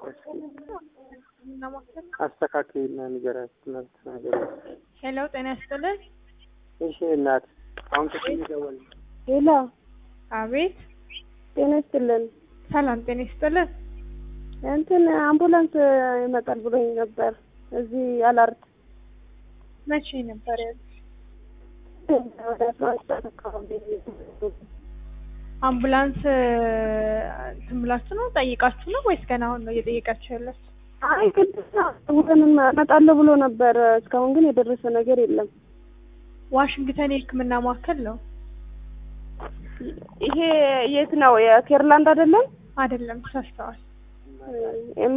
አስተካክልና ንገራት እናት ነገር ሄሎ ጤና ይስጥልን። እሺ እናት አሁን ከዚህ ይደወል ሄሎ አቤት ጤና ይስጥልን። ሰላም ጤና ይስጥልን። እንትን አምቡላንስ ይመጣል ብሎኝ ነበር እዚህ አላርት መቼ ነበር ያሉት? ወደ አስራ አንድ ሰዓት አካባቢ አምቡላንስ እንትን ብላችሁ ነው ጠይቃችሁ ነው ወይስ ገና አሁን ነው እየጠየቃችሁ ያላችሁ? አይ ቅድስት ደውለን እመጣለሁ ብሎ ነበር። እስካሁን ግን የደረሰ ነገር የለም። ዋሽንግተን የሕክምና ማዕከል ነው ይሄ የት ነው? የኬርላንድ አይደለም? አይደለም? ተሳስተዋል።